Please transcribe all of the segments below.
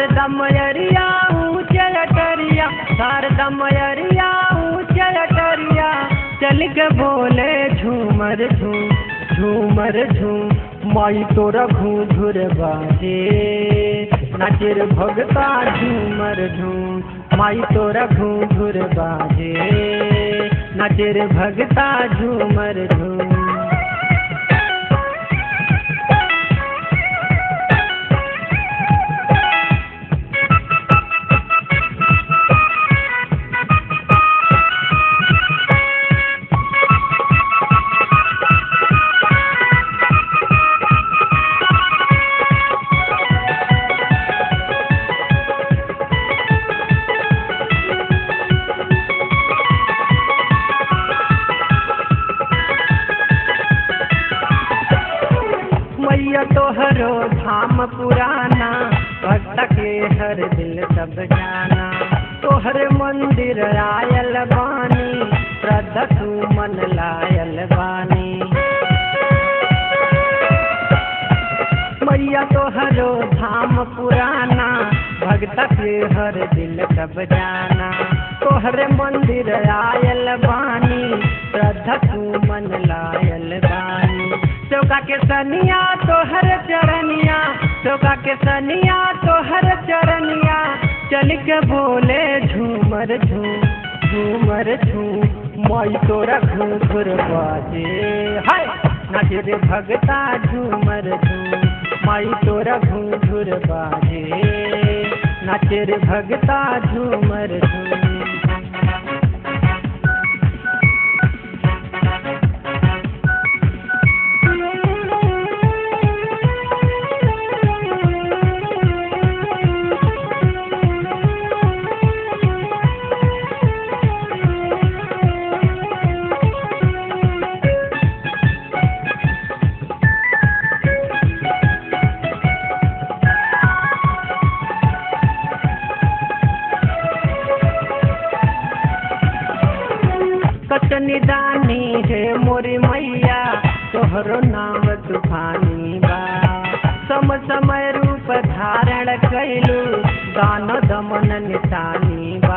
शारदा मयरिया ऊंचे अटरिया शारदा मयरिया ऊंचे अटरिया चल के बोले झूमर झूम झूमर झूम माई तोरा घूघुर बाजे नाचेर भगता झूमर झूम माई तोरा घूघुर बाजे नाचेर भगता झूमर झूम मैया तोहरो धाम पुराना भक्त के हर दिल सब जाना तोहर मंदिर आयल बानी श्रद्धा तू मन लायल बानी मैया तोहरो धाम पुराना भक्त के हर दिल सब जाना तोहर मंदिर आयल बानी श्रद्धा तू मन लायल बानी चौका के सनिया तोहर चरनिया चौका के सनिया तोहर चरनिया चल के बोले झूमर झूम झूमर झूम माई तोरा घूर बाजे हाय नाचे रे भगता झूमर झूम माई तोरा घूर बाजे नाचे रे भगता झूमर झूम कचनी दानी है मोरी मैया तोहरो नाम तूफानी बा सम समय रूप धारण कैलू दान दमन निशानी बा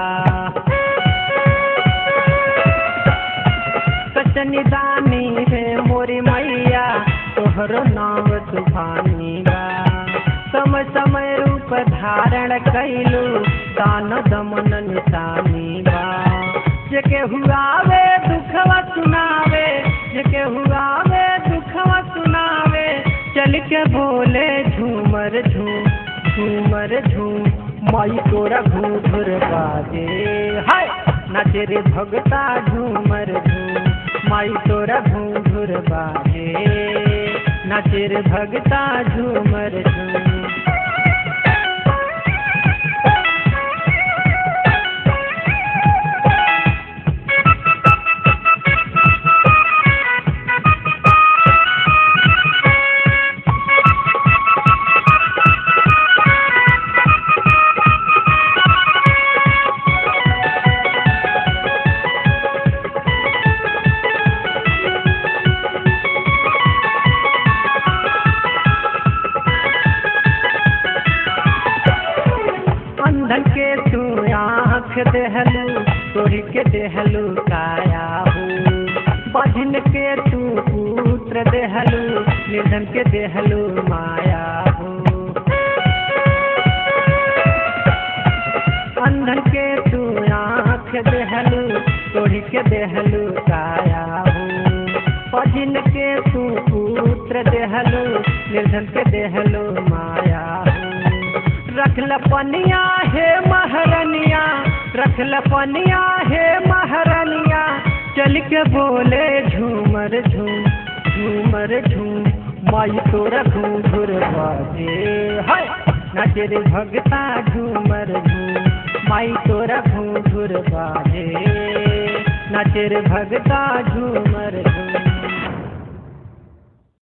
कचनी दानी है मोरी मैया तोहरो नाम तूफानी बा समय समय रूप धारण कैलू दान दमन निशानी बा जेके हुआवे दुखवा सुनावे जेके हुआवे दुखवा सुनावे चल के बोले झूमर झूम झूमर झूम माई तोरा घूर बाजे हाय नाचे रे भगता झूमर झूम माई तोरा घूर बाजे नाचे रे भगता झूमर झूम अंधन के तू आँख देहलू तोरी के देहलू काया हो बहन के तू पुत्र देहलू निर्धन के देहलू माया हो अंधन के तू आँख देहलू तोरी के देहलू काया हो बहन के तू पुत्र देहलू निर्धन के देहलू माया हो रखल पनिया हे महरनिया रखल पनिया हे महरनिया चल के बोले झूमर झूम झूमर झूम माई तोरा घूर बाजे हाय नाचे रे भगता झूमर झूम माई तोरा घूर बाजे नाचे रे भगता झूमर झूम